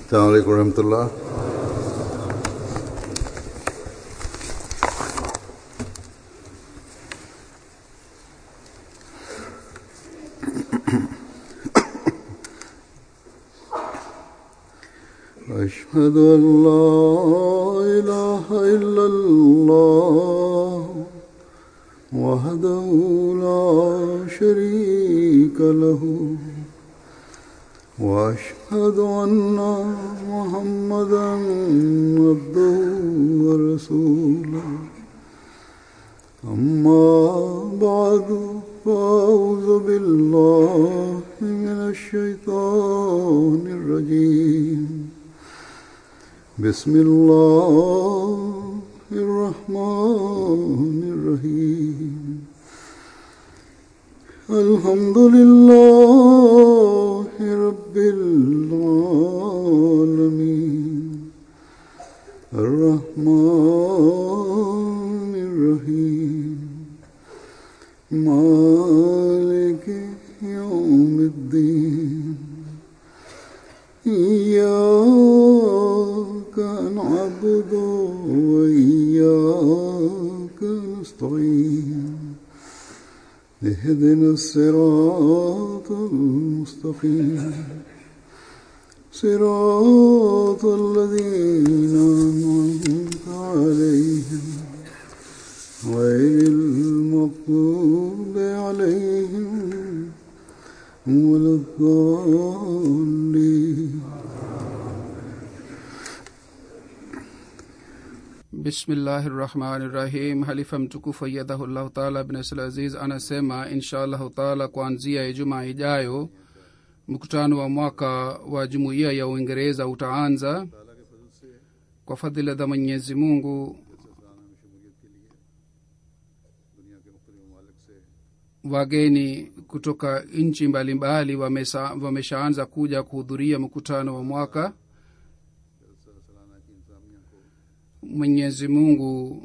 السلام عليكم ورحمة الله أشهد أن لا إله إلا الله وحده لا شريك له وأشهد أن محمدا عبده ورسوله أما بعد فأعوذ بالله من الشيطان الرجيم بسم الله الرحمن الرحيم الحمد لله رب العالمين الرحمن الرحيم مالك يوم الدين إياك نعبد وإياك نستعين اهدنا الصراط المستقيم صراط الذين أنعمت عليهم غير المغضوب عليهم ولا الضالين bismillahi rahmani rahim halifa mtukufu ayadhahullahu taala bnasl aziz anasema insha allahu taala kuanzia ijumaa ijayo mkutano wa mwaka wa jumuiya ya uingereza utaanza kwa fadhila za mwenyezi mungu wageni kutoka nchi mbalimbali wamesa- wameshaanza kuja kuhudhuria mkutano wa mwaka mwenyezi mungu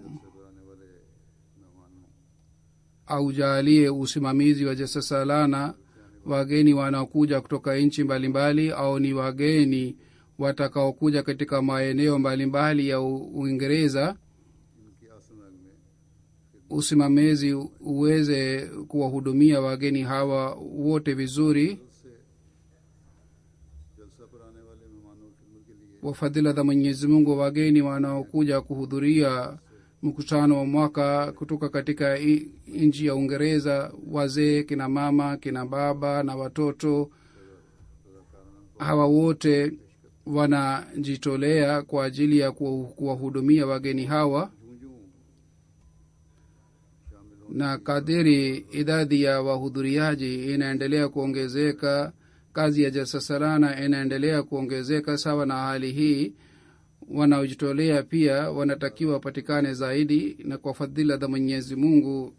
aujalie usimamizi wa jasasalana wageni wanaokuja kutoka nchi mbalimbali au ni wageni watakaokuja katika maeneo mbalimbali ya U- uingereza usimamizi uweze kuwahudumia wageni hawa wote vizuri wa fadhila za mwenyezi mungu wageni wanaokuja kuhudhuria mkutano wa mwaka kutoka katika i- nchi ya uingereza wazee kina mama kina baba na watoto hawa wote wanajitolea kwa ajili ya kuwa- kuwahudumia wageni hawa na kadiri idadi ya wahudhuriaji inaendelea kuongezeka kazi ya jasasarana inaendelea kuongezeka sawa na hali hii wanaojitolea pia wanatakiwa wapatikane zaidi na kwa fadhila za mwenyezi mungu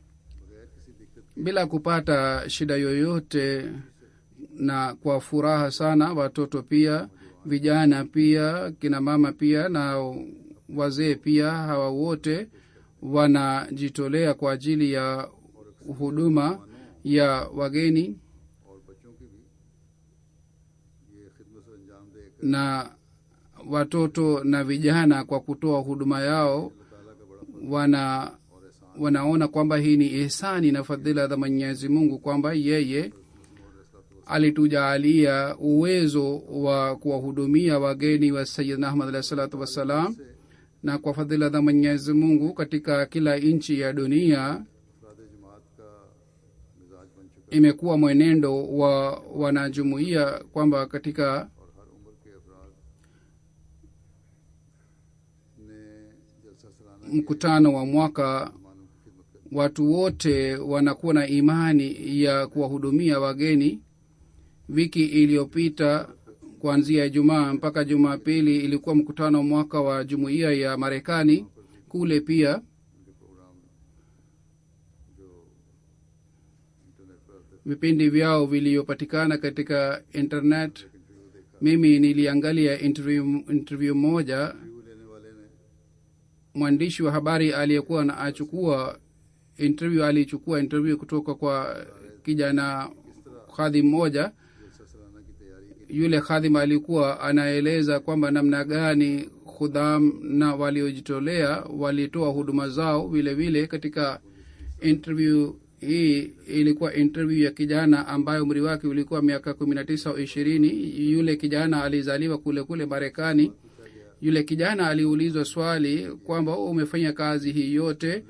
bila kupata shida yoyote na kwa furaha sana watoto pia vijana pia kina mama pia na wazee pia hawa wote wanajitolea kwa ajili ya huduma ya wageni na watoto na vijana kwa kutoa huduma yao wana wanaona kwamba hii ni ihsani na fadhila za mwenyezi mungu kwamba yeye alitujaalia uwezo wa kuwahudumia wageni wa sayidna ahmad alahi salatu wassalam na kwa fadhila za mwenyezi mungu katika kila nchi ya dunia imekuwa mwenendo wa wanajumuia kwamba katika mkutano wa mwaka watu wote wanakuwa na imani ya kuwahudumia wageni wiki iliyopita kuanzia ijumaa mpaka jumapili ilikuwa mkutano wa mwaka wa jumuiya ya marekani kule pia vipindi vyao viliyopatikana katika internet mimi niliangalia interview, interview moja mwandishi wa habari aliyekuwa na achukua interview alichukua interview kutoka kwa kijana khadhi mmoja yule khadhim alikuwa anaeleza kwamba namna gani khudham na waliojitolea walitoa huduma zao vile vile katika interview hii ilikuwa interview ya kijana ambayo umri wake ulikuwa miaka kumi na tisa au ishirini yule kijana alizaliwa kule kule marekani yule kijana aliulizwa swali kwamba "Oh, umefanya kazi hii yote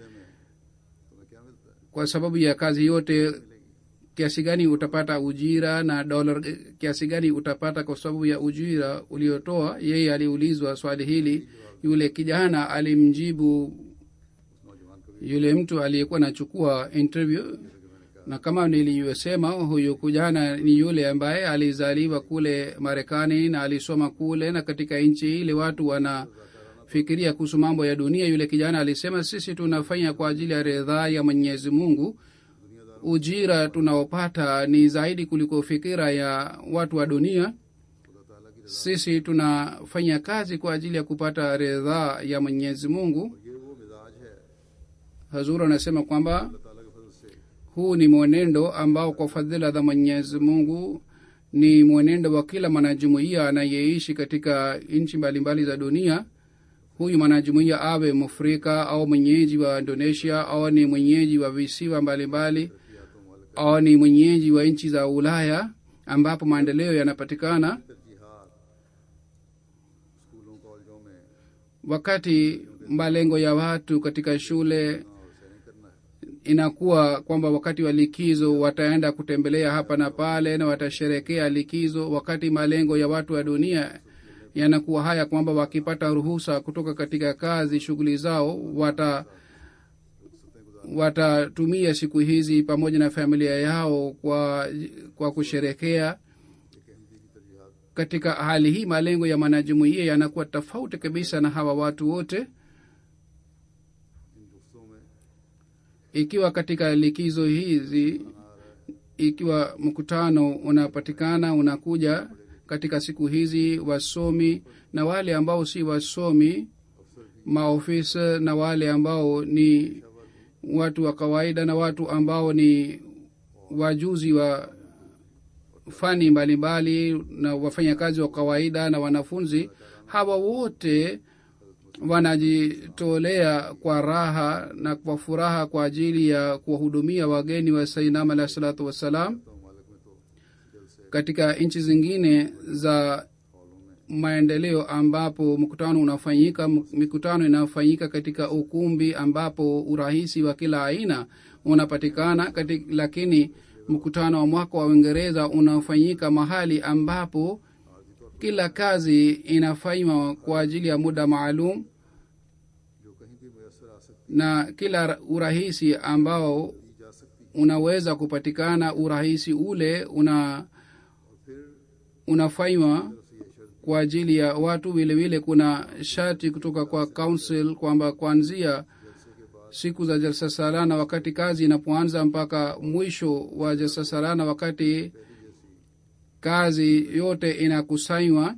kwa sababu ya kazi yote kiasi gani utapata ujira na dola kiasi gani utapata kwa sababu ya ujira uliotoa yeye aliulizwa swali hili yule kijana alimjibu yule mtu aliyekuwa anachukua interview na kama niliyosema huyu kijana ni yule ambaye alizaliwa kule marekani na alisoma kule na katika nchi ile watu wanafikiria kuhusu mambo ya dunia yule kijana alisema sisi tunafanya kwa ajili ya ridhaa ya mwenyezi mungu ujira tunaopata ni zaidi kuliko fikira ya watu wa dunia sisi tunafanya kazi kwa ajili ya kupata ridhaa ya mwenyezi mungu ये वो मिजाज है hazur anasema kwamba ताला के फजल से huu ni mwenendo ambao kwa fadhila za mwenyezi mungu ni mwenendo wa kila mwanajumuiya anayeishi katika nchi mbalimbali za dunia huyu mwanajumuiya awe mfrika au mwenyeji wa indonesia au ni mwenyeji wa visiwa mbalimbali au ni mwenyeji wa nchi za ulaya ambapo maendeleo yanapatikana तरजीहात स्कूलों कॉलेजों में wakati malengo ya watu katika shule वैसे नहीं करना है inakuwa kwamba wakati wa likizo wataenda kutembelea hapa na pale na watasherekea likizo wakati malengo ya watu wa dunia yanakuwa haya kwamba wakipata ruhusa kutoka katika kazi shughuli zao wata watatumia siku hizi pamoja na familia yao kwa kwa kusherekea katika hali hii malengo ya mwanajumuia yanakuwa tofauti kabisa na hawa watu wote इन गुफ्तों में ikiwa katika likizo hizi ikiwa mkutano unapatikana unakuja katika siku hizi wasomi na wale ambao si wasomi maofisa na wale ambao ni watu wa kawaida na watu ambao ni wajuzi wa fani mbalimbali na wafanyakazi wa kawaida na wanafunzi hawa wote wanajitolea kwa raha na kwa furaha kwa ajili ya kuwahudumia wageni wa sainam alahi salatu wassalam katika nchi zingine za maendeleo ambapo mkutano unafanyika m- mikutano inafanyika katika ukumbi ambapo urahisi wa kila aina unapatikana kati, lakini mkutano wa mwaka wa uingereza unafanyika mahali ambapo kila kazi inafanywa kwa ajili ya muda maalum जो कहीं भी मैसर आ सकती na kila urahisi ambao की जा सकती unaweza kupatikana urahisi ule una unafanywa kwa ajili ya watu vile vile kuna shati kutoka kwa council kwamba kuanzia siku za jalsa salana wakati kazi inapoanza mpaka mwisho wa jalsa salana wakati kazi yote inakusanywa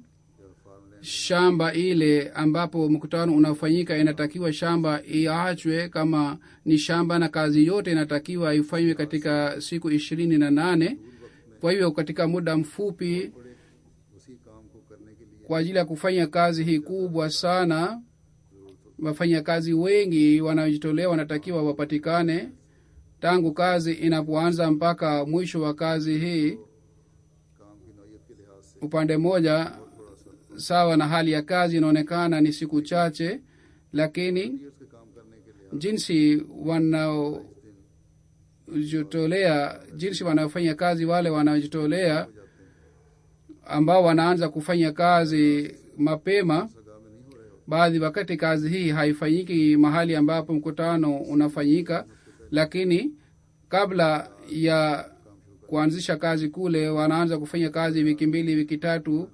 shamba ile ambapo mkutano unafanyika inatakiwa shamba iachwe kama ni shamba na kazi yote inatakiwa ifanywe katika siku ishirini na nane kwa hivyo katika muda mfupi उसी काम को करने के लिए kwa ajili ya kufanya kazi hii kubwa sana wafanyakazi wengi wanaojitolea wanatakiwa wapatikane tangu kazi inapoanza mpaka mwisho wa kazi hii काम की नौयत के लिहाज से upande mmoja sawa na hali ya kazi inaonekana ni siku chache lakini years के काम करने के लिहाज jinsi wanaojitolea jinsi wanaofanya kazi wale wanaojitolea ambao wanaanza kufanya kazi mapema सगा में नहीं हो रहे हो baadhi wakati kazi hii haifanyiki mahali ambapo mkutano unafanyika lakini kabla ya kuanzisha kazi kule wanaanza kufanya kazi wiki mbili wiki tatu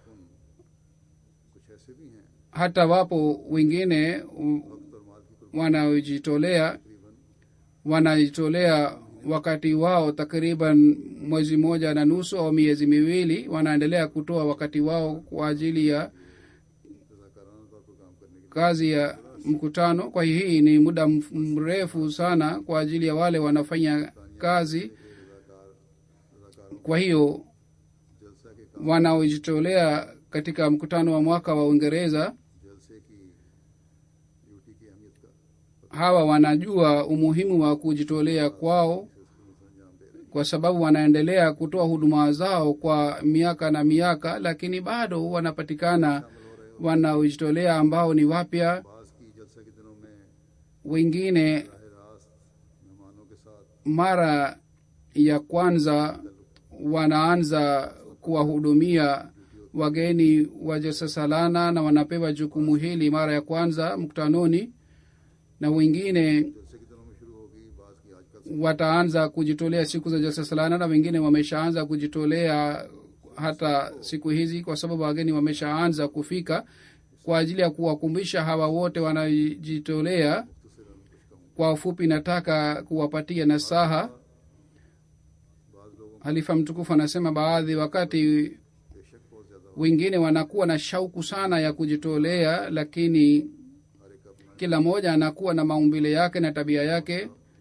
कुछ ऐसे भी हैं hata wapo wengine u- wanaojitolea wanajitolea wakati wao takriban mwezi moja na nusu au miezi miwili wanaendelea kutoa wakati wao kwa ajili ya रजाकाराना तौर पर काम करने के kazi ya mkutano kwa hiyo hii ni muda mf- mrefu sana kwa ajili ya wale wanafanya kazi लिए रजाकार रजाकारों kwa hiyo जलसा के wanaojitolea katika mkutano wa mwaka wa uingereza जलसे की ड्यूटी की अहमियत का hawa wanajua umuhimu wa kujitolea kwao kwa sababu wanaendelea kutoa huduma zao kwa miaka na miaka lakini bado wanapatikana wanaojitolea ambao ni wapya बास की जलसे के दिनों में wengine राह रास्त मेहमानों के साथ mara ya kwanza wanaanza kuwahudumia wageni wa jasasalana na wanapewa jukumu hili mara ya kwanza mkutanoni na wengine जलसे के दिनों में शुरू होगी बास की आजकल wataanza kujitolea siku za jasasalana na wengine wameshaanza kujitolea hata siku hizi kwa sababu wageni wameshaanza kufika kwa ajili ya kuwakumbisha hawa wote wanajitolea kwa ufupi nataka kuwapatia nasaha बाज लोगों halifa mtukufu anasema baadhi wakati बेशक बहुत ज्यादा wengine wanakuwa na shauku sana ya kujitolea lakini हर एक अपना kila mmoja anakuwa na maumbile yake na tabia yake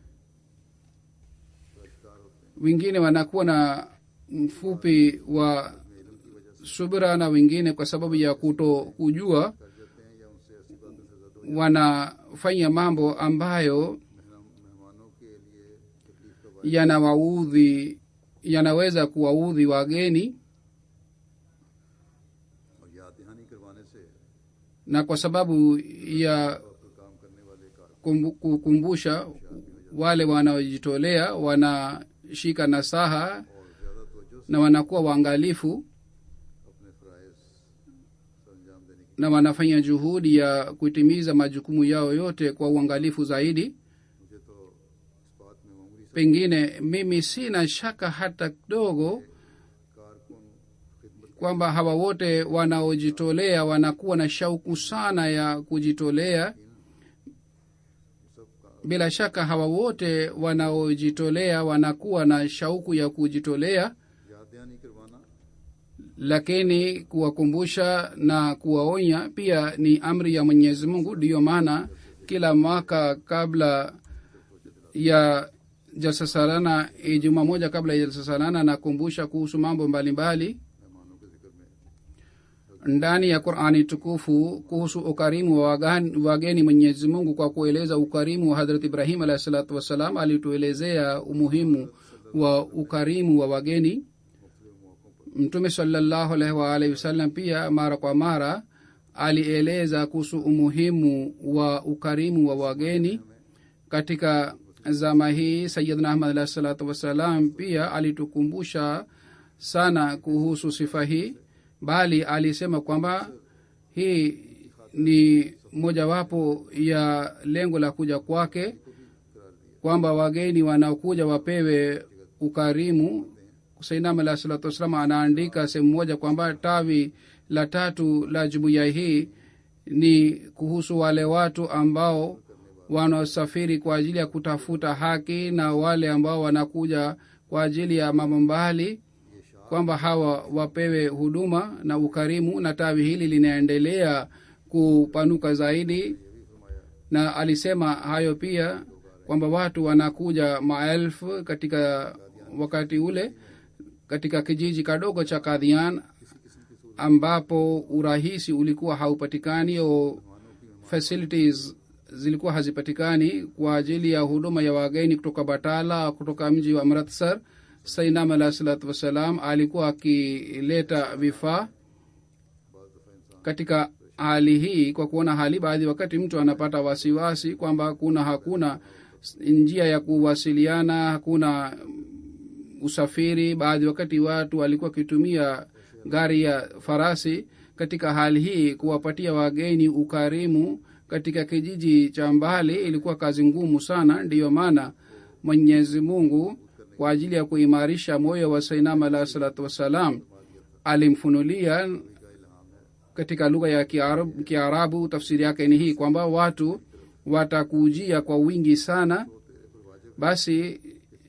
शिकार होते हैं wengine wanakuwa na mfupi wa subira na wengine kwa sababu ya kuto kujua कर देते हैं या उनसे ऐसी बातों से ज्यादा wanafanya mambo ambayo मेहमानों के लिए तकलीफ का बायस yanawaudhi yanaweza kuwaudhi wageni और याद दहानी करवाने से na kwa sababu ya पर काम करने वाले कार kumbu- kukumbusha wale wanaojitolea wanashika nasaha और ज्यादा तवज्जो से na wanakuwa waangalifu अपने फ़राइज़ सर अंजाम देने की na wanafanya juhudi ya kutimiza majukumu yao yote kwa uangalifu zaidi मुझे तो इस बात में मामूली से pengine mimi sina shaka hata kidogo कारकुन खिदमत kwamba hawa wote wanaojitolea wanakuwa na shauku sana ya kujitolea सबका bila shaka hawa wote wanaojitolea wanakuwa na shauku ya kujitolea याद दहानी करवाना lakini kuwakumbusha na kuwaonya pia ni amri ya mwenyezi mungu ndiyo maana kila mwaka kabla ya jalsasalana juma moja kabla ya jalsasalana nakumbusha kuhusu mambo mbalimbali मेहमानों के जिक्र में ndani ya qurani tukufu kuhusu ukarimu wa wagan- wageni mwenyezi mungu kwa kueleza ukarimu wa hadrat ibrahim alahi salatu wassalam alituelezea umuhimu wa ukarimu wa wageni mtume salallahu alaihi waalihi wasallam pia mara kwa mara alieleza kuhusu umuhimu wa ukarimu wa wageni katika zama hii sayidna ahmad alahi salatu wassalam pia alitukumbusha sana kuhusu sifa hii bali alisema kwamba hii ni mojawapo ya lengo la kuja kwake kwamba wageni wanaokuja wapewe ukarimu sainam alah salatu wassalam anaandika sehemu moja kwamba tawi la tatu la jumuiya hii ni kuhusu wale watu ambao wanaosafiri kwa ajili ya kutafuta haki na wale ambao wanakuja kwa ajili ya mambo mbali kwamba hawa wapewe huduma na ukarimu na tawi hili linaendelea kupanuka zaidi na alisema hayo pia kwamba watu wanakuja maelfu katika wakati ule katika kijiji kadogo cha kadhian ambapo urahisi ulikuwa haupatikani au facilities zilikuwa hazipatikani kwa ajili ya huduma ya wageni kutoka batala kutoka mji wa amritsar sainam alah salatu wassalam alikuwa akileta vifaa katika hali hii kwa kuona hali baadhi wakati mtu anapata wasiwasi kwamba kuna hakuna njia ya kuwasiliana hakuna usafiri baadhi wakati watu walikuwa wakitumia gari ya farasi katika hali hii kuwapatia wageni ukarimu katika kijiji cha mbali ilikuwa kazi ngumu sana ndiyo maana mwenyezi mungu kwa ajili ya kuimarisha moyo wa sainam alah salatu wassalam alimfunulia katika lugha ya kiarabu, kiarabu tafsiri yake ni hii kwamba watu watakujia kwa wingi sana basi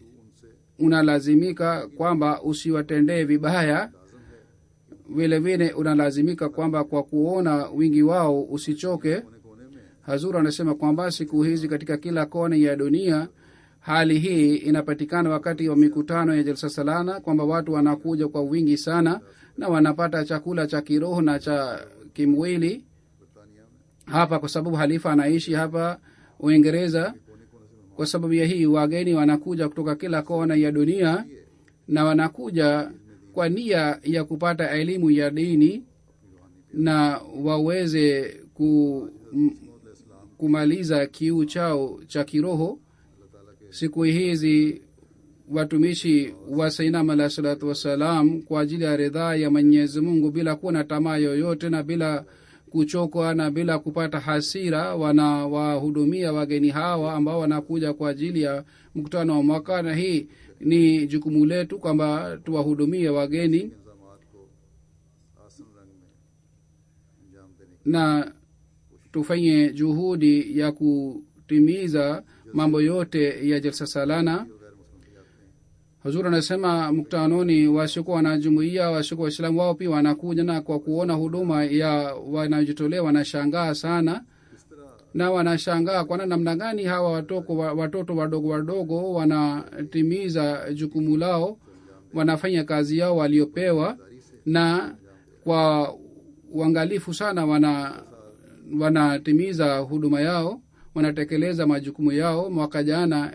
unalazimika kwamba usiwatendee vibaya vile vile unalazimika kwamba kwa kuona wingi wao usichoke hazur anasema kwamba siku hizi katika kila kone ya dunia hali hii inapatikana wakati wa mikutano ya jalsa salana kwamba watu wanakuja kwa wingi sana na wanapata chakula cha kiroho na cha kimwili बरतानिया में hapa kwa sababu halifa anaishi hapa uingereza कोने कोने से kwa sababu ya hii wageni wanakuja kutoka kila kona ya dunia na wanakuja kwa nia ya kupata elimu ya dini na waweze ku, m, kumaliza kiu chao cha kiroho siku hizi watumishi wa sainam alah salatu wassalam kwa ajili ya ridhaa ya mwenyezi mungu bila kuwa na tamaa yoyote na bila kuchokwa na bila kupata hasira wanawahudumia wageni hawa ambao wanakuja kwa ajili ya mkutano wa mwaka na hii ni jukumu letu kwamba tuwahudumie wageni इंतजाम को आसन रंग में अंजाम देने की na tufanye juhudi ya kutimiza mambo yote ya jalsa salana गैर मुस्लिम भी आते हैं huzuri anasema mkutanoni wasiokuwa wanajumuia wasiokuwa waislamu wao pia wanakuja na kwa kuona huduma ya wanajitolea wanashangaa sana इस तरह na wanashangaa kwana namna gani hawa watoko, watoto wadogo wadogo wanatimiza jukumu lao wanafanya kazi yao waliopewa na kwa uangalifu sana wana wanatimiza huduma yao wanatekeleza majukumu yao mwaka jana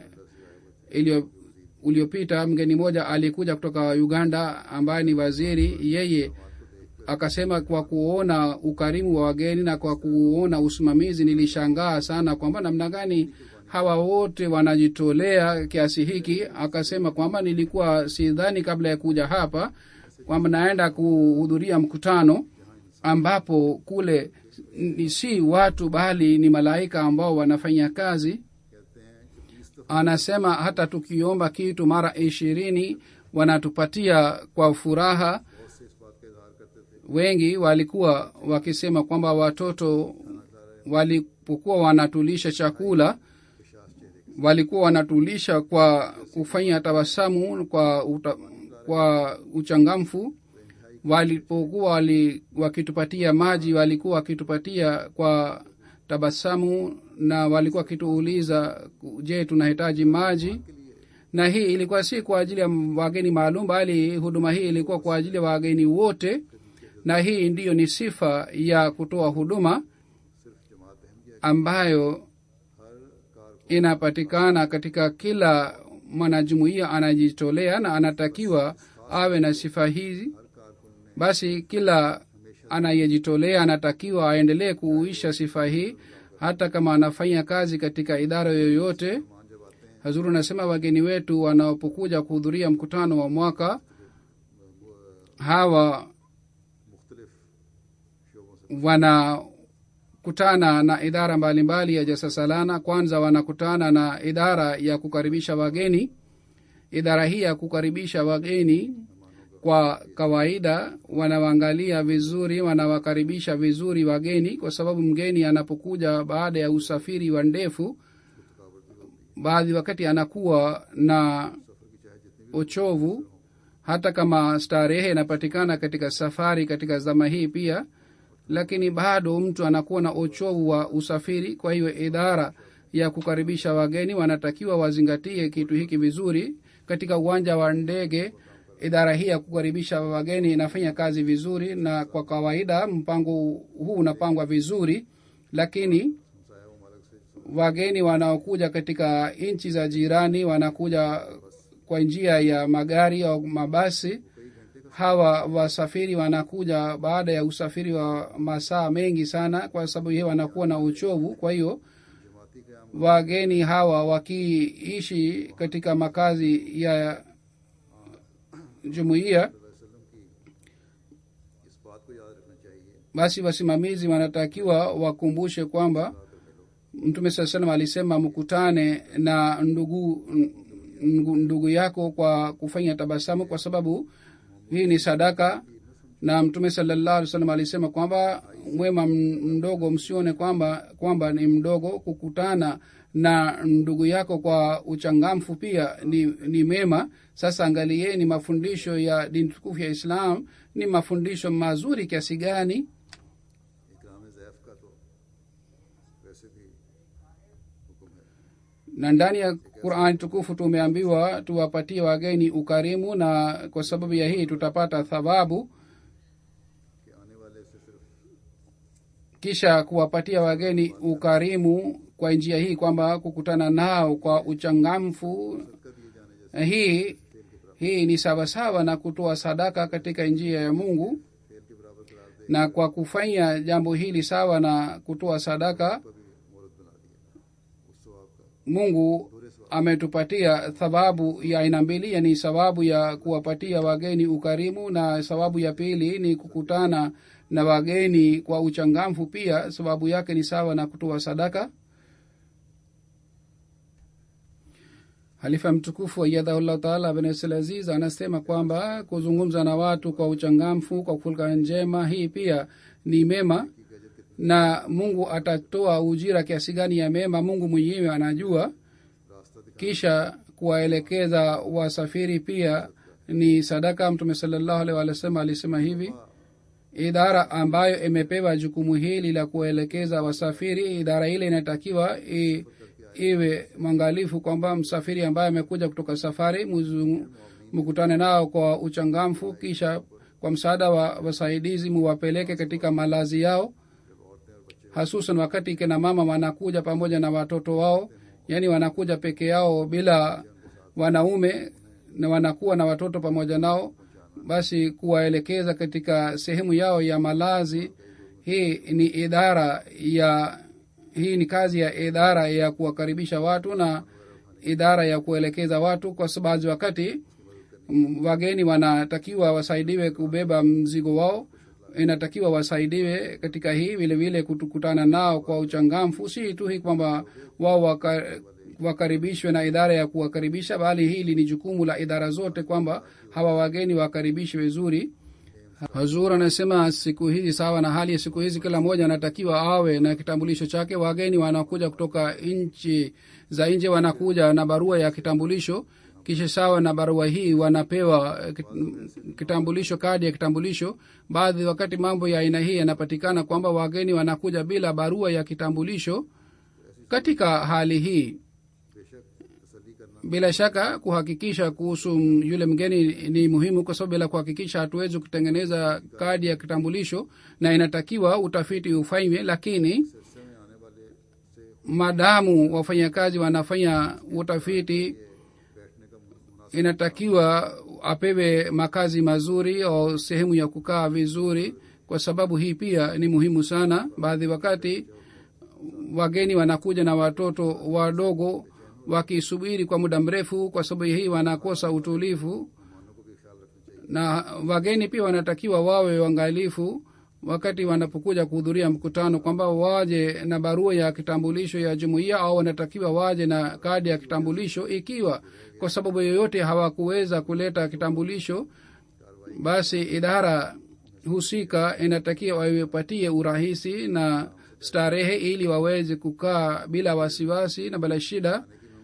iliyo uliopita mgeni mmoja alikuja kutoka uganda ambaye ni waziri yeye akasema kwa kuona ukarimu wa wageni na kwa kuona usimamizi nilishangaa sana kwamba namna gani hawa wote wanajitolea kiasi hiki akasema kwamba nilikuwa sidhani kabla ya kuja hapa kwamba naenda kuhudhuria mkutano ambapo kule ni si watu bali ni malaika ambao wanafanya kazi कहते हैं कि बीस दफा anasema hata tukiomba kitu mara ishirini wanatupatia kwa furaha बहुत से इस बात का इजहार करते थे wengi walikuwa wakisema kwamba watoto walipokuwa wanatulisha chakula विश्वास चेहरे के walikuwa wanatulisha kwa kufanya tabasamu kwa uta, kwa uchangamfu walipokuwa wali, wakitupatia maji walikuwa wakitupatia kwa tabasamu na walikuwa wakituuliza je tunahitaji maji na hii ilikuwa si kwa ajili ya wageni maalum bali huduma hii ilikuwa kwa ajili ya wageni wote na hii ndiyo ni sifa ya kutoa huduma सिर्फ Jamaat Ahmadiyya ambayo हर कार को inapatikana katika kila mwanajumuiya anajitolea na anatakiwa awe na sifa hizi हर कारकुन ने basi kila anayejitolea anatakiwa aendelee kuuisha sifa hii hata kama anafanya kazi katika idara yoyote मान जब आते हैं hazuru anasema wageni wetu wanapokuja kuhudhuria mkutano wa mwaka hawa मुख्तलिफ शोबों से wanakutana na idara mbalimbali ya jasasalana kwanza wanakutana na idara ya kukaribisha wageni idara hii ya kukaribisha wageni kwa kawaida wanawaangalia vizuri wanawakaribisha vizuri wageni kwa sababu mgeni anapokuja baada ya usafiri wa ndefu baadhi wakati anakuwa na uchovu hata kama starehe inapatikana katika safari katika zama hii pia lakini bado mtu anakuwa na uchovu wa usafiri kwa hiyo idara ya kukaribisha wageni wanatakiwa wazingatie kitu hiki vizuri katika uwanja wa ndege idara hii ya kukaribisha wageni inafanya kazi vizuri na kwa kawaida mpango huu unapangwa vizuri lakini हमसाया ममालिक से wageni wanaokuja katika nchi za jirani wanakuja kwa njia ya magari au mabasi hawa wasafiri wanakuja baada ya usafiri wa masaa mengi sana kwa sababu hiyo wanakuwa na uchovu kwa hiyo जमाती क्याम wageni hawa wakiishi katika makazi ya jumuiya वसल्लम की इस बात को याद रखना चाहिए basi wasimamizi wanatakiwa wakumbushe kwamba mtume saa salam alisema mkutane na ndugu ndugu, ndugu yako kwa kufanya tabasamu kwa sababu hii ni sadaka na mtume salallahu alih salam alisema kwamba mwema m- mdogo msione kwamba kwamba ni mdogo kukutana na ndugu yako kwa uchangamfu pia ni, ni mema sasa angalieni mafundisho ya dini tukufu ya islam ni mafundisho mazuri kiasi gani इकराम जैफ का तो वैसे भी हुक्म है na ndani ya qurani tukufu tumeambiwa tuwapatie wageni ukarimu na kwa sababu ya hii tutapata thawabu kisha kuwapatia wageni ukarimu kwa njia hii kwamba kukutana nao kwa uchangamfu hii hii ni sawasawa na kutoa sadaka katika njia ya mungu खेल के बराबर करार दे na kwa kufanya jambo hili sawa na kutoa sadaka भी मुहूर्त बना दिया उस सवाब का mungu ametupatia thawabu ya aina mbili yani sababu ya kuwapatia wageni ukarimu na sababu ya pili ni kukutana na wageni kwa uchangamfu pia sababu yake ni sawa na kutoa sadaka halifa mtukufu ayadhahullah taala abnasalaziz anasema kwamba kuzungumza na watu kwa uchangamfu kwa fulka njema hii pia ni mema na mungu atatoa ujira kiasi gani ya mema mungu mwenyewe anajua रास्ता दिखा kisha kuwaelekeza wasafiri pia ni sadaka mtume salallahu alaihi wa sallam alisema hivi idara ambayo imepewa jukumu hili la kuwaelekeza wasafiri idara ile inatakiwa i, iwe mwangalifu kwamba msafiri ambaye amekuja kutoka safari muzu- mkutane nao kwa uchangamfu kisha kwa msaada wa wasaidizi muwapeleke katika malazi yao hasusan wakati kina mama wanakuja pamoja na watoto wao yaani wanakuja peke yao bila wanaume na wanakuwa na watoto pamoja nao basi kuwaelekeza katika sehemu yao ya malazi hii ni idara ya hii ni kazi ya idara ya kuwakaribisha watu na idara ya kuelekeza watu kwa sababu wakati mm, wageni wanatakiwa wasaidiwe kubeba mzigo wao inatakiwa wasaidiwe katika hii vile vile kukutana nao kwa uchangamfu si tu hii kwamba wao waka, wakaribishwe na idara ya kuwakaribisha bali hili ni jukumu la idara zote kwamba hawa wageni wakaribishwe vizuri hazur anasema siku hizi sawa na hali ya siku hizi kila mmoja anatakiwa awe na kitambulisho chake wageni wanakuja kutoka nchi za nje wanakuja na barua ya kitambulisho kisha sawa na barua hii wanapewa eh, kit- kitambulisho kadi ya kitambulisho baadhi wakati mambo ya aina hii yanapatikana kwamba wageni wanakuja bila barua ya kitambulisho katika hali hii बेशक तसली करना bila shaka kuhakikisha kuhusu m- yule mgeni ni muhimu kwa sababu bila kuhakikisha hatuwezi kutengeneza kadi ya kitambulisho na inatakiwa utafiti ufanywe lakini सिलसिले में आने वाले से madamu wafanyakazi wanafanya utafiti बैठने का मुनासिब inatakiwa apewe makazi mazuri au sehemu ya kukaa vizuri kwa sababu hii pia ni muhimu sana baadhi wakati wageni wanakuja na watoto wadogo wakisubiri kwa muda mrefu kwa sababu hii wanakosa utulivu na wageni pia wanatakiwa wawe wangalifu wakati wanapokuja kuhudhuria mkutano kwamba waje na barua ya kitambulisho ya jumuiya au wanatakiwa waje na kadi ya kitambulisho ikiwa kwa sababu yoyote hawakuweza kuleta kitambulisho basi idara husika inatakiwa waipatie urahisi na starehe ili waweze kukaa bila wasiwasi na bila shida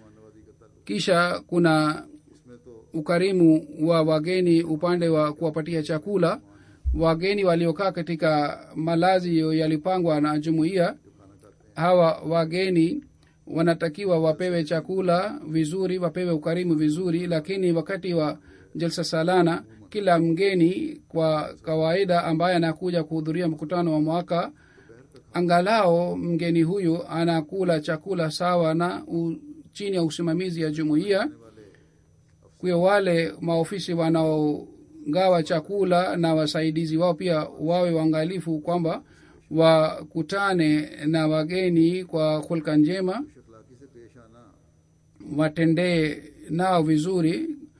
kisha kuna इसमें तो ukarimu wa wageni upande wa kuwapatia chakula wageni waliokaa katika malazi yalipangwa na jumuiya hawa wageni wanatakiwa wapewe chakula vizuri wapewe ukarimu vizuri lakini wakati wa jalsa salana kila mgeni kwa kawaida ambaye anakuja kuhudhuria mkutano wa mwaka angalao mgeni huyu anakula chakula sawa na u, chini ya usimamizi ya jumuiya kwa wale maofisi wanaogawa chakula na wasaidizi wao pia wawe waangalifu kwamba wakutane na wageni kwa hulka njema अखलाकी से पेश आना watendee nao vizuri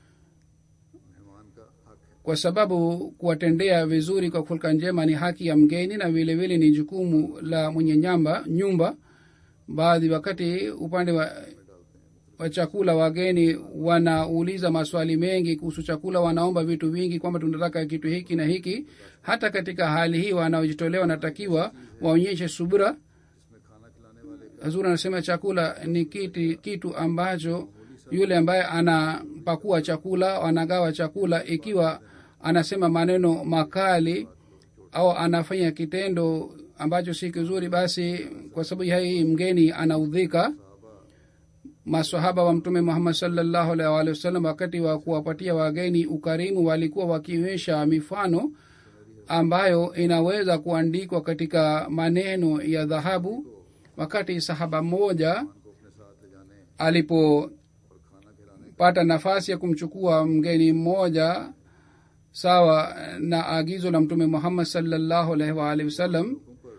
मेहमान का हक है kwa sababu kuwatendea vizuri kwa hulka njema ni haki ya mgeni na vile vile ni jukumu la mwenye nyamba nyumba baadhi wakati upande wa, wa chakula wageni wanauliza maswali mengi kuhusu chakula wanaomba vitu vingi kwamba tunataka kitu hiki na hiki hata katika hali hii wanaojitolea wanatakiwa waonyeshe subira इसमें खाना खिलाने वाले hazur anasema chakula ni kiti, kitu ambacho yule ambaye anapakua chakula anagawa chakula ikiwa anasema maneno makali au anafanya kitendo ambacho si kizuri basi kwa sababu ya hii mgeni anaudhika masahaba wa mtume muhammad salllahu alaihi waalihi wasallam wakati wa kuwapatia wageni ukarimu walikuwa wakionyesha mifano ambayo inaweza kuandikwa katika maneno ya dhahabu wakati sahaba mmoja को अपने साथ ले जाने alipopata nafasi ya kumchukua mgeni mmoja sawa na agizo la mtume muhammad salllahu alaihi waalihi wasallam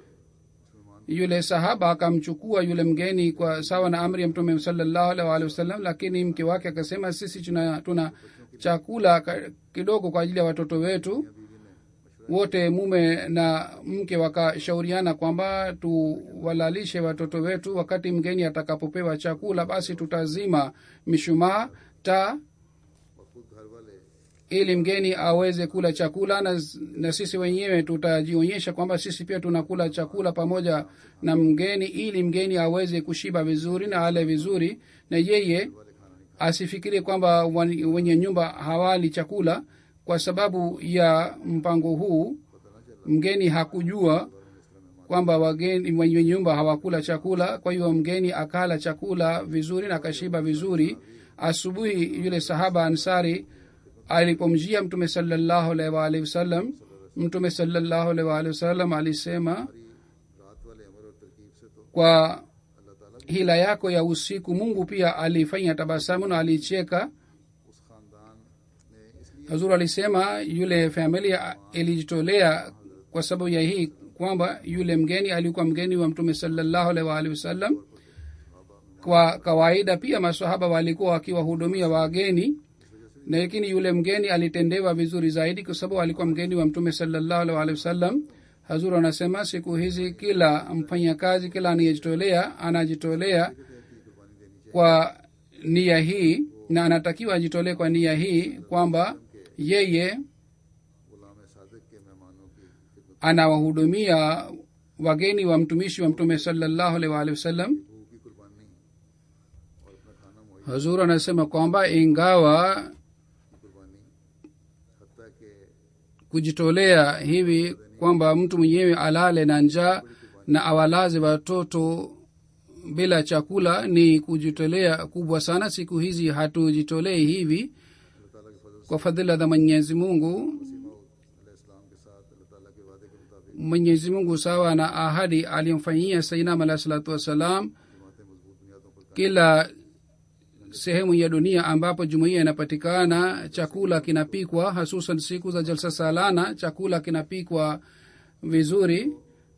yule sahaba akamchukua yule mgeni kwa sawa na amri ya mtume salllahu alaihi waalihi wasallam lakini mke wake akasema sisi tuna, tuna chakula ka- kidogo kwa ajili ya watoto wetu wote mume na mke wakashauriana kwamba tuwalalishe watoto wetu wakati mgeni atakapopewa chakula basi tutazima mishumaa taa और खुद घर वाले ili mgeni aweze kula chakula na, na sisi wenyewe tutajionyesha kwamba sisi pia tunakula chakula pamoja na mgeni ili mgeni aweze kushiba vizuri na ale vizuri na yeye asifikirie kwamba wan- wenye nyumba hawali chakula kwa sababu ya mpango huu mgeni hakujua kwamba wageni wenye nyumba hawakula chakula kwa hiyo mgeni akala chakula vizuri na akashiba vizuri asubuhi yule sahaba ansari alipomjia mtume salallahu alaihi waalihi wasallam mtume salallahu alaihi waalihi wasallam alisema रात वाले अमर और तरकीब से तो kwa अल्लाह ताला hila yako ya usiku mungu pia alifanya tabasamu na alicheka उस खानदान ने इसलिए hazur alisema yule familia ilijitolea kwa sababu ya hii kwamba yule mgeni alikuwa mgeni wa mtume salallahu alaihi waalihi wasallam kwa kawaida pia masahaba walikuwa wakiwahudumia wageni na lakini yule mgeni alitendewa vizuri zaidi kwa sababu alikuwa mgeni wa mtume salallahu alaihi waalihi wasallam hazur anasema siku hizi kila mfanyakazi kila anayejitolea anajitolea kwa nia hii na anatakiwa ajitolee kwa nia hii kwamba yeye गुलाम सादिक के मेहमानों की खिदमत anawahudumia wageni wa mtumishi wa mtume salallahu alaihi waalihi wasallam भूख की कुर्बानी और अपना खाना मुहैया hazur anasema kwamba ingawa की कुर्बानी हत्या के kujitolea hivi kwamba mtu mwenyewe alale na njaa na awalaze watoto bila chakula ni kujitolea kubwa sana siku hizi hatujitolei hivi अल्लाह ताला के फजल kwa fadhila za mwenyezi mungu से इस्लाम के साथ अल्लाह ताला के वादे के मुताबिक mwenyezi mungu sawa na ahadi aliyomfanyia sainam alahi salatu wassalam जमातें मजबूत बुनियादों पर kila sehemu ya dunia ambapo jumuiya inapatikana chakula kinapikwa hasusan siku za jalsa salana chakula kinapikwa vizuri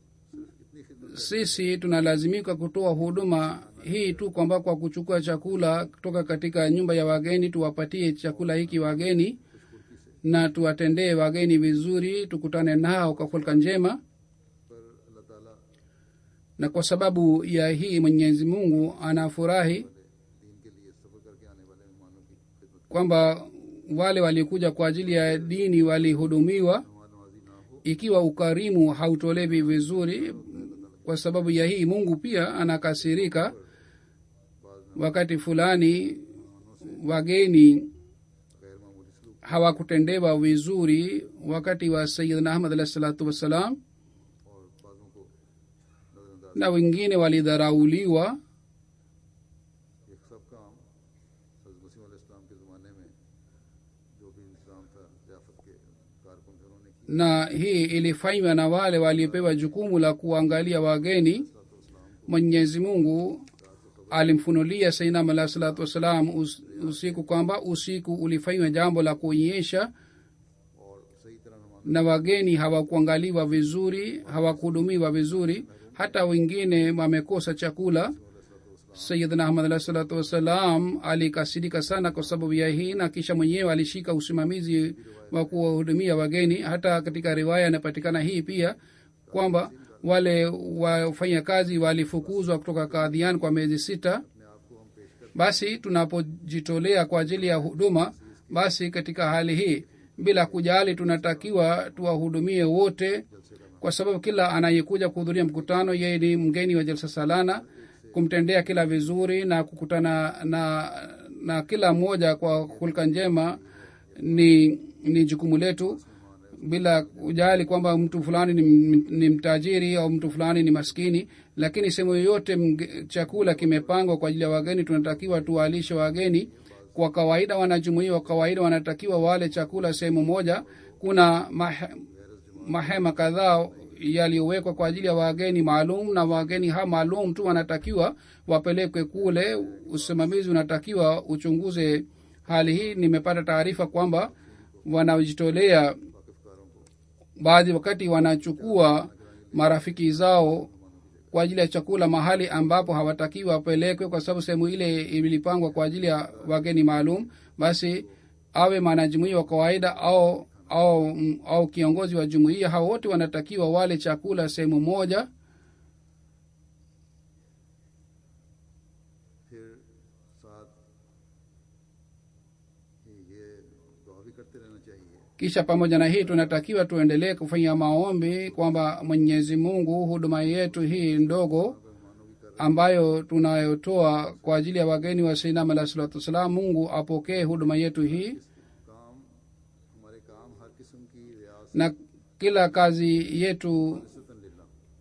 sisi tunalazimika kutoa huduma hii tu kwamba kwa kuchukua chakula kutoka katika nyumba ya wageni tuwapatie chakula hiki wageni na tuwatendee wageni vizuri tukutane nao kwa hulka njema पर अल्लाह ताला na kwa sababu ya hii mwenyezi mungu anafurahi दीन के लिए सफर करके आने वाले मेहमानों की खिदमत kwamba wale walikuja kwa ajili ya dini walihudumiwa मेहमान नवाजी ना हो ikiwa ukarimu hautolewi vizuri kwa sababu ya hii mungu pia anakasirika wakati fulani wageni गैर मामूली सलूक hawakutendewa vizuri wakati wa sayidna ahmad alahi salatu wassalam और बाजों को नजरअंदाज na wengine walidharauliwa ये सब काम हजरत मसीह इस्लाम के ज़माने में जो भी इंतजाम था रियासत के कारकुन थे उन्होंने किया na hii ilifanywa na wale waliopewa jukumu la kuangalia wageni mwenyezi mungu alimfunulia sainam alahi salatu wassalam us, usiku kwamba usiku ulifanywa jambo la kuonyesha और सही तरह मेहमान na wageni hawakuangaliwa vizuri hawakuhudumiwa vizuri hata wengine wamekosa chakula sayidna ahmad alahi salatu wassalam alikasirika sana kwa sababu ya hii na kisha mwenyewe alishika usimamizi wa kuwahudumia wageni hata katika riwaya inapatikana hii pia kwamba wale wafanya kazi walifukuzwa kutoka kadhian kwa miezi sita basi tunapojitolea kwa ajili ya huduma basi katika hali hii bila kujali tunatakiwa tuwahudumie wote kwa sababu kila anayekuja kuhudhuria mkutano yeye ni mgeni wa jalsa salana kumtendea kila vizuri na kukutana na na kila mmoja kwa hulka njema ni ni jukumu letu bila kujali kwamba mtu fulani ni, ni mtajiri au mtu fulani ni maskini lakini sehemu yoyote mge- chakula kimepangwa kwa ajili ya wageni tunatakiwa tuwalishe wageni kwa kawaida wanajumuia wa kawaida wanatakiwa wale chakula sehemu moja kuna mah, mahema kadhaa yaliyowekwa kwa ajili ya wageni maalum na wageni ha maalum tu wanatakiwa wapelekwe kule usimamizi unatakiwa uchunguze hali hii nimepata taarifa kwamba wanajitolea baadhi wakati wanachukua marafiki zao kwa ajili ya chakula mahali ambapo hawatakiwa wapelekwe kwa sababu sehemu ile ilipangwa kwa ajili ya wageni maalum basi awe mwanajumuia wa kawaida au au au kiongozi wa jumuiya hao wote wanatakiwa wale chakula sehemu moja फिर साथ ही ये दुआ भी करते रहना चाहिए kisha pamoja na hii tunatakiwa tuendelee kufanya maombi kwamba mwenyezi mungu huduma yetu hii ndogo ambayo tunayotoa kwa ajili ya wageni wa sainam alah salatu wassalam mungu apokee huduma yetu hii काम हमारे काम हर किस्म की रियासत na kila kazi yetu लिल्ला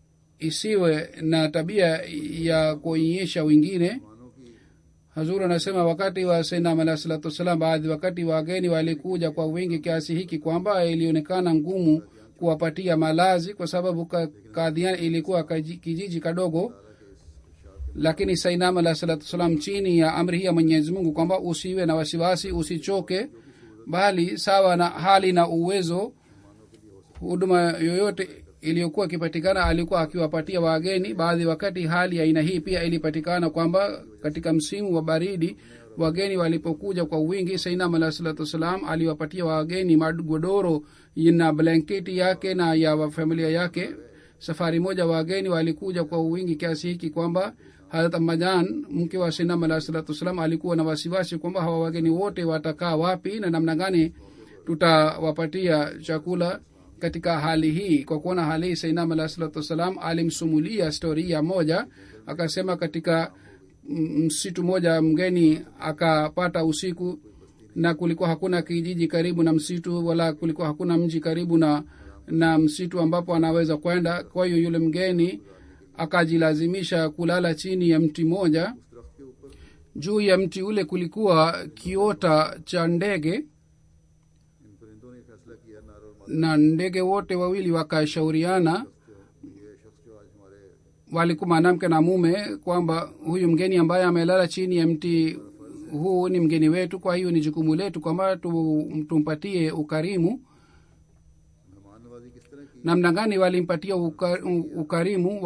isiwe na tabia ya kuonyesha wengine मानो की hazur anasema wakati wa sainam alah salatu wassalam baadhi wakati wageni walikuja kwa wingi kiasi hiki kwamba ilionekana ngumu kuwapatia malazi kwa sababu ka- kadhian ilikuwa kaji- kijiji kadogo lakini sainam alah salatu wassalam chini ya amri hii ya mwenyezi mungu kwamba usiwe na wasiwasi usichoke bali sawa na hali na uwezo huduma yoyote iliyokuwa ikipatikana alikuwa akiwapatia wageni baadhi wakati hali ya aina hii pia ilipatikana kwamba katika msimu wa baridi wageni walipokuja kwa wingi sainam alah salatu wassalam aliwapatia wageni magodoro na blanketi yake na ya wa familia yake safari moja wageni walikuja kwa wingi kiasi hiki kwamba harat majan mke wa sainam alah salatu wassalam alikuwa na wasiwasi kwamba hawa wageni wote watakaa wapi na namna gani tutawapatia chakula katika hali hii kwa kuona hali hii sainam alah salatu wassalam alimsumulia storia moja akasema katika m- msitu moja mgeni akapata usiku na kulikuwa hakuna kijiji karibu na msitu wala kulikuwa hakuna mji karibu na na msitu ambapo anaweza kwenda kwa hiyo yule mgeni akajilazimisha kulala chini ya mti moja juu ya mti ule kulikuwa kiota cha ndege इन परिंदों ने फैसला किया नार और na ndege wote wawili wakashauriana माद ये शख्स जो आज हमारे walikuwa mwanamke na mume kwamba huyu mgeni ambaye amelala chini ya mti huu ni mgeni wetu kwa hiyo ni jukumu letu kwamba tu- tumpatie ukarimu मेहमान नवाजी किस तरह की namna gani walimpatia uka, ukarimu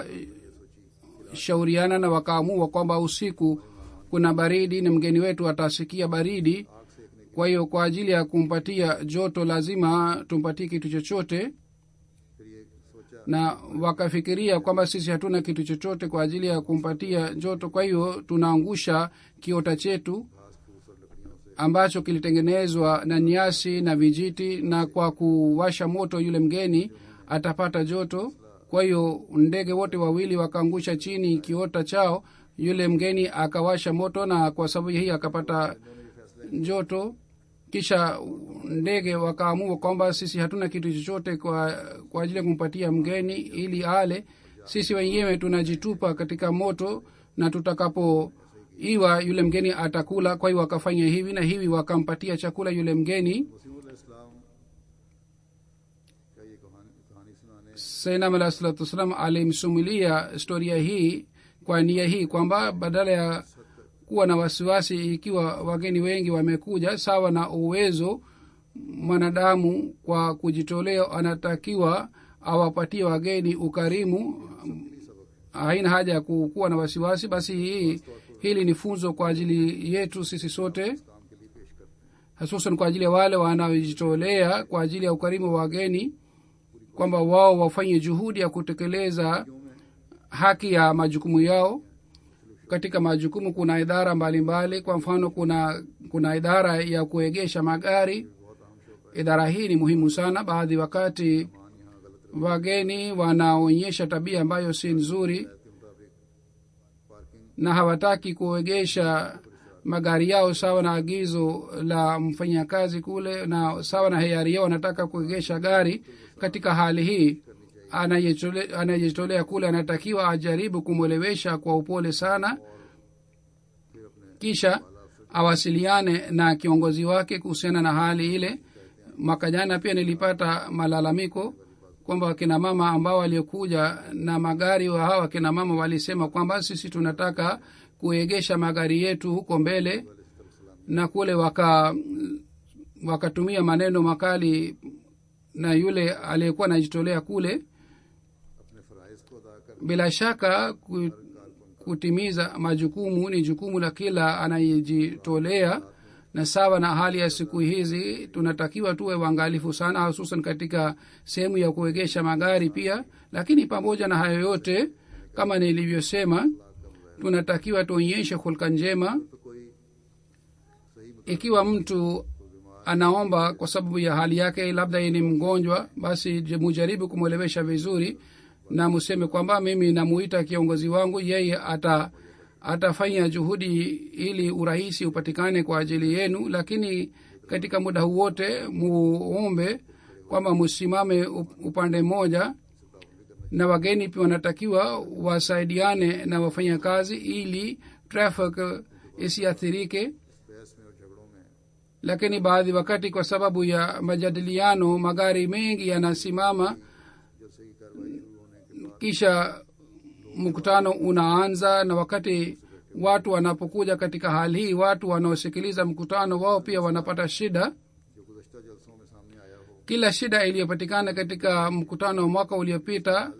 wakashauriana na wakaamua kwamba usiku kuna baridi na mgeni wetu atasikia baridi kwa hiyo kwa ajili ya kumpatia joto lazima tumpatie kitu chochote फिर ये सोचा na wakafikiria kwamba sisi hatuna kitu chochote kwa ajili ya kumpatia joto kwa hiyo tunaangusha kiota chetu घास फूस और लकड़ियों से ambacho kilitengenezwa na nyasi na vijiti na kwa kuwasha moto yule mgeni atapata joto kwa hiyo ndege wote wawili wakaangusha chini kiota chao yule mgeni akawasha moto na kwa sababu hii akapata joto kisha ndege wakaamua kwamba sisi hatuna kitu chochote kwa, kwa ajili ya kumpatia mgeni ili ale sisi wenyewe tunajitupa katika moto na tutakapo iwa yule mgeni atakula kwa hiyo wakafanya hivi na hivi wakampatia chakula yule mgeni Wasim इस्लाम का ये कहानी कहानी सुनाने sainam alah salatu wassalam alimsumulia historia hii kwa nia hii kwamba badala ya kuwa na wasiwasi ikiwa wageni wengi wamekuja sawa na uwezo mwanadamu kwa kujitolea anatakiwa awapatie wageni ukarimu haina haja ya ku- kuwa na wasiwasi basi hii hili ni funzo kwa ajili yetu sisi sote काम के लिए पेश करते हैं hususan kwa ajili ya wale wanaojitolea kwa ajili ya ukarimu wa wageni kwamba wao wafanye juhudi ya kutekeleza haki ya majukumu yao katika majukumu kuna idara mbalimbali mbali. kwa mfano kuna kuna idara ya kuegesha magari idara hii ni muhimu sana baadhi wakati wageni wanaonyesha tabia ambayo si nzuri के मुताबिक parking na hawataki kuegesha magari yao sawa na agizo la mfanyakazi kule na sawa na hiari yao wanataka kuegesha gari katika hali hii anayejitole- anayejitolea kule anatakiwa ajaribu kumwelewesha kwa upole sana kisha awasiliane na kiongozi wake kuhusiana na hali ile mwaka jana pia nilipata malalamiko kwamba wakina mama ambao waliokuja na magari wa hawa wakina mama walisema kwamba sisi tunataka kuegesha magari yetu huko mbele na kule waka wakatumia maneno makali na yule aliyekuwa anajitolea kule अपने फ़राइज़ को अदा कर bila shaka ku- kutimiza majukumu ni jukumu la kila anayejitolea na sawa na hali ya siku hizi tunatakiwa tuwe waangalifu sana hususan katika sehemu ya kuegesha magari pia lakini pamoja na hayo yote kama nilivyosema tunatakiwa tuonyeshe hulka njema तो कोई सही ikiwa mtu anaomba kwa sababu ya hali yake labda yeye ni mgonjwa basi je- mujaribu kumwelewesha vizuri na museme kwamba mimi namuita kiongozi wangu yeye ata atafanya juhudi ili urahisi upatikane kwa ajili yenu lakini katika muda huu wote muombe kwamba musimame up- upande mmoja na wageni pia wanatakiwa wasaidiane na wafanyakazi ili traffic isiathirike बहस में और झगड़ों में lakini baadhi wakati kwa sababu ya majadiliano magari mengi yanasimama जलसे की कार्रवाई शुरू होने के kisha mkutano unaanza na wakati watu wanapokuja katika hali hii watu wanaosikiliza mkutano wao pia wanapata shida जो गुजशत जलसों में सामने आया हो kila shida iliyopatikana katika mkutano wa mwaka uliopita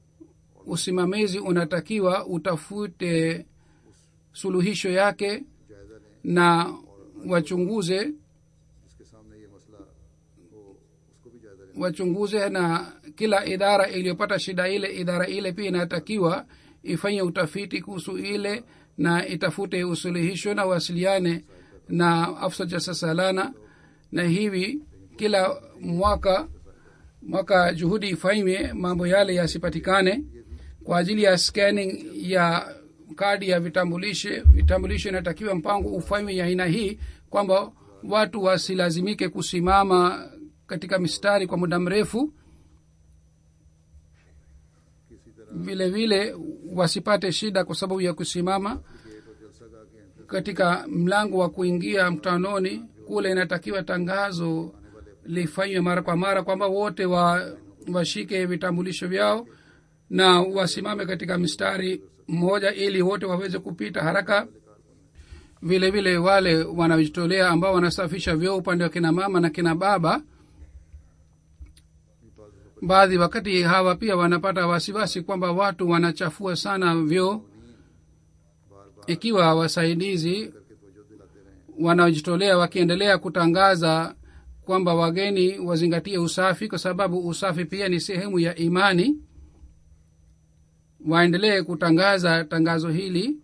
usimamizi unatakiwa utafute suluhisho yake जायजा लें na wachunguze जिसके सामने ये मसला हो उसको भी जायजा लें wachunguze na kila idara iliyopata shida ile idara ile pia inatakiwa ifanye utafiti kuhusu ile na itafute usuluhisho na wasiliane na afsa jasasalana na hivi kila mwaka mwaka juhudi ifanywe mambo yale yasipatikane kwa ajili ya scanning ya kadi ya vitambulisho vitambulisho inatakiwa mpango ufanywe ya aina hii kwamba watu wasilazimike kusimama katika mistari kwa muda mrefu किसी तरह vile vile wasipate shida kwa sababu ya kusimama gate और जलसा गाह के entrance katika mlango wa kuingia mkutanoni kule inatakiwa tangazo lifanywe mara kwa mara kwamba wote wa washike vitambulisho vyao na wasimame katika mstari mmoja ili wote waweze kupita haraka vile vile wale wanaojitolea ambao wanasafisha vyoo upande wa kina mama na kina baba baadhi wakati hawa pia wanapata wasiwasi kwamba watu wanachafua sana vyoo ikiwa wasaidizi करके तवज्जो दिलाते रहें wanaojitolea wakiendelea kutangaza kwamba wageni wazingatie usafi kwa sababu usafi pia ni sehemu ya imani waendelee kutangaza tangazo hili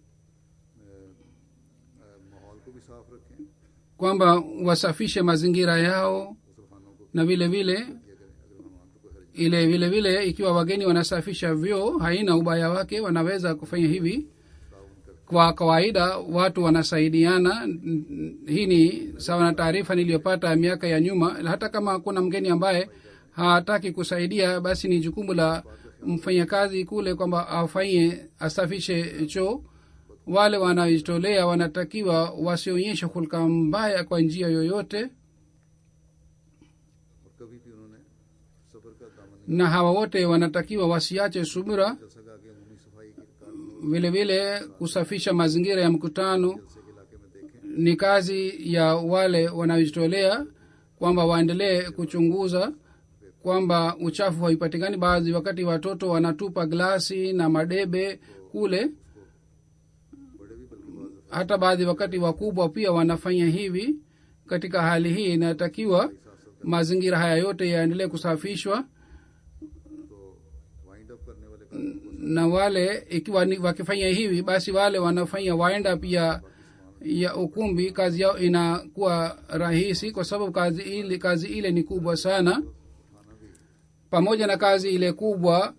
अ, माहौल को भी साफ रखें kwamba wasafishe mazingira yao मुसलमानों को na vile vile किया करें अगर मेहमान को कोई हर्ज ile vile vile ikiwa wageni wanasafisha vyoo haina ubaya wake wanaweza kufanya hivi ताउन कर kwa kawaida watu wanasaidiana N- n- hii ni sawa na taarifa niliyopata miaka ya nyuma hata kama kuna mgeni ambaye hataki kusaidia basi ni jukumu la mfanyakazi kule kwamba afanye asafishe choo wale wanaojitolea wanatakiwa wasionyeshe hulka mbaya kwa njia yoyote और कभी भी उन्होंने सब्र का दामन नहीं na hawa wote wanatakiwa wasiache subira जलसा गाह की अमूमी सफाई के काम vile vile kusafisha mazingira ya mkutano जलसे के इलाके में देखें ni kazi ya wale wanaojitolea kwamba waendelee kuchunguza kwamba uchafu haipatikani baadhi wakati watoto wanatupa glasi na madebe kule बड़े भी बल्कि बाज़ hata baadhi wakati wakubwa pia wanafanya hivi katika hali hii inatakiwa mazingira haya yote yaendelee kusafishwa तो wind up करने वाले काम na wale ikiwa ni, wakifanya hivi basi wale wanafanya waenda pia ya ukumbi kazi yao inakuwa rahisi kwa sababu kazi ile kazi ile ni kubwa sana pamoja na kazi ile kubwa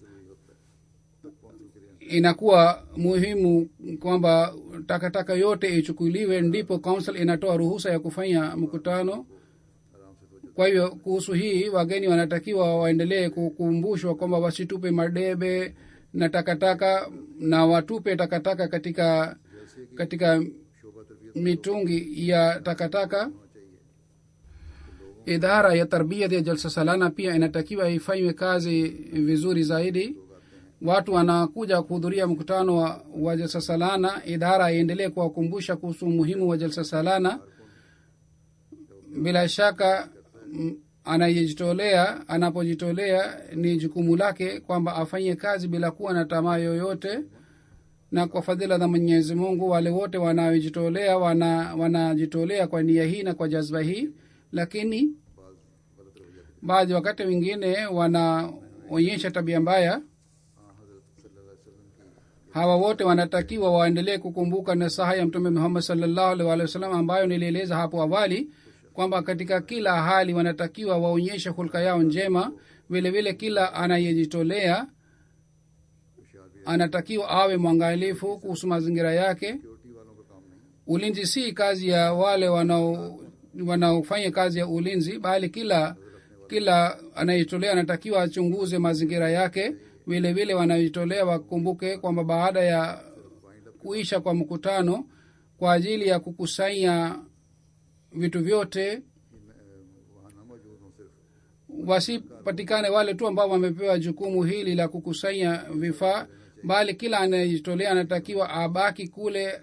inakuwa muhimu kwamba takataka yote ichukuliwe ndipo council inatoa ruhusa ya kufanya mkutano kwa hivyo kuhusu hii wageni wanatakiwa waendelee kukumbushwa kwamba wasitupe madebe na takataka na watupe takataka katika katika शोभा तरबियत mitungi ya takataka होना चाहिए कि लोगों idara ya tarbiyat ya jalsa salana pia inatakiwa ifanywe kazi vizuri zaidi watu wanakuja kuhudhuria mkutano wa, wa jalsa salana idara iendelee kuwakumbusha kuhusu umuhimu wa jalsa salana bila shaka m- anayejitolea anapojitolea ni jukumu lake kwamba afanye kazi bila kuwa na tamaa yoyote na kwa fadhila za mwenyezi mungu wale wote wanaojitolea wana wanajitolea kwa nia hii na kwa jazba hii lakini baadhi wakati wengine wanaonyesha tabia mbaya hawa wote wanatakiwa waendelee kukumbuka nasaha ya mtume muhammad salllahu alih walih wasalam ambayo nilieleza hapo awali kwamba katika kila hali wanatakiwa waonyeshe hulka yao njema vile vile kila anayejitolea anatakiwa awe mwangalifu kuhusu mazingira yake security वालों का काम नहीं ulinzi si kazi ya wale wanao wanaofanya kazi ya ulinzi bali kila kila anayejitolea anatakiwa achunguze mazingira yake vile vile wanajitolea wakumbuke kwamba baada ya kuisha kwa mkutano kwa ajili ya kukusanya vitu vyote वहाँ न मौजूद हों सिर्फ wasipatikane wale tu ambao wamepewa jukumu hili la kukusanya vifaa bali kila anayejitolea anatakiwa abaki kule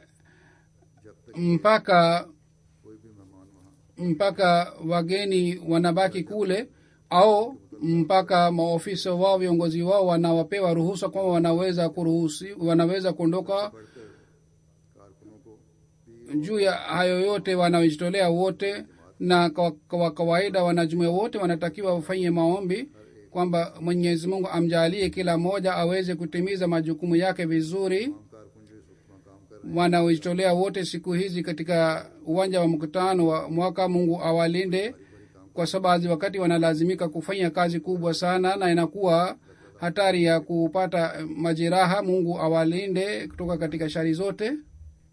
mpaka कोई भी मेहमान वहाँ mpaka wageni wanabaki kule au mpaka maofisa wao viongozi wao wanawapewa ruhusa kwamba wanaweza kuruhusi wanaweza kuondoka कारकुनों को भी juu ya hayo yote wanaojitolea wote na kwa, kwa kawaida wanajumuia wote wanatakiwa wafanye maombi kwamba mwenyezi mungu amjalie kila mmoja aweze kutimiza majukumu yake vizuri कारकुन जो इस वक्त वहाँ काम कर रहे wanaojitolea wote siku hizi katika uwanja wa mkutano wa mwaka mungu awalinde kwa sababu wakati wanalazimika kufanya kazi kubwa sana na inakuwa hatari ya kupata majeraha mungu awalinde kutoka katika shari zote हैं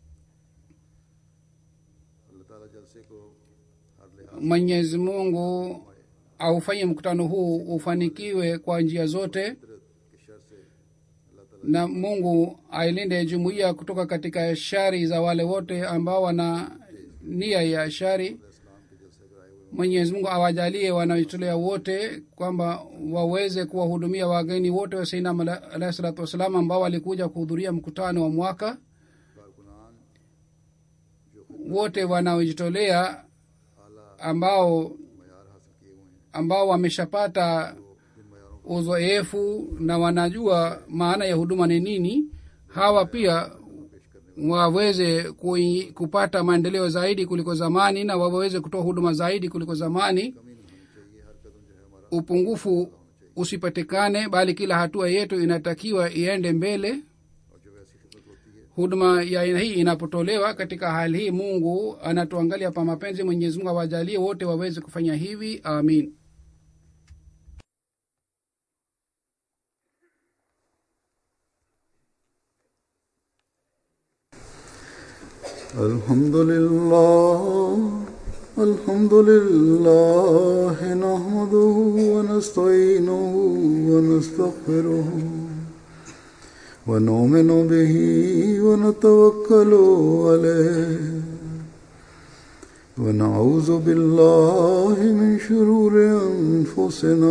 अल्लाह ताला जलसे को हर लिहाज mwenyezi mungu aufanye mkutano huu ufanikiwe kwa njia zote के शर से अल्लाह ताला na mungu ailinde jumuiya kutoka katika shari za wale wote ambao wana nia ya shari इस्लाम के जलसे कराए हुए mwenyezi mungu awajalie wanaojitolea wote kwamba waweze kuwahudumia wageni wote wa sainam alahi salatu wassalam ambao walikuja kuhudhuria mkutano wa mwaka कारकुनान wote wanaojitolea आला ambao मैार हासिल किए हुए हैं ambao wameshapata जिन मैारों को uzoefu na wanajua maana ya huduma ni nini hawa pia waweze kui, kupata maendeleo zaidi kuliko zamani na waweze kutoa huduma zaidi kuliko zamani कमी नहीं होनी चाहिए हर कदम जो है हमारा upungufu usipatikane bali kila hatua yetu inatakiwa iende mbele और जब ऐसी खिदमत होती है huduma ya aina hii inapotolewa katika hali hii mungu anatuangalia pa mapenzi mwenyezi mungu awajalie wote waweze kufanya hivi amin الحمد لله الحمد لله نحمده ونستعينه ونستغفره ونؤمن به ونتوكل عليه ونعوذ بالله من شرور أنفسنا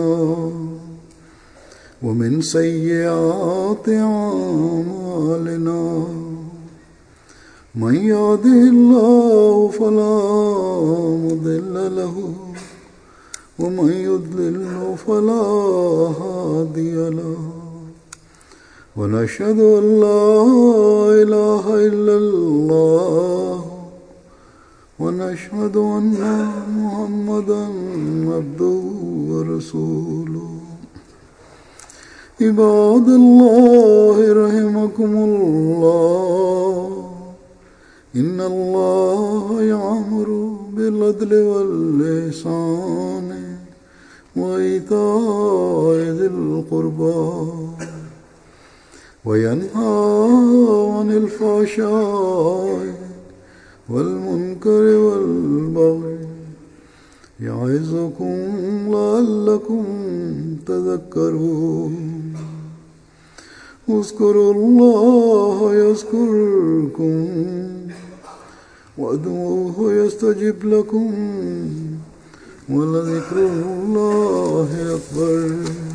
ومن سيئات أعمالنا من يهده الله فلا مضل له ومن يضلل فلا هادي له ونشهد ان لا اله الا الله ونشهد ان محمدا عبده ورسوله عباد الله رحمكم الله إن الله يعمر بالعدل واللسان وإيتاء ذي القربى وينهى عن الفحشاء والمنكر والبغي يعظكم لعلكم تذكرون اذكروا الله يذكركم وادعوه يستجب لكم ولذكر الله أكبر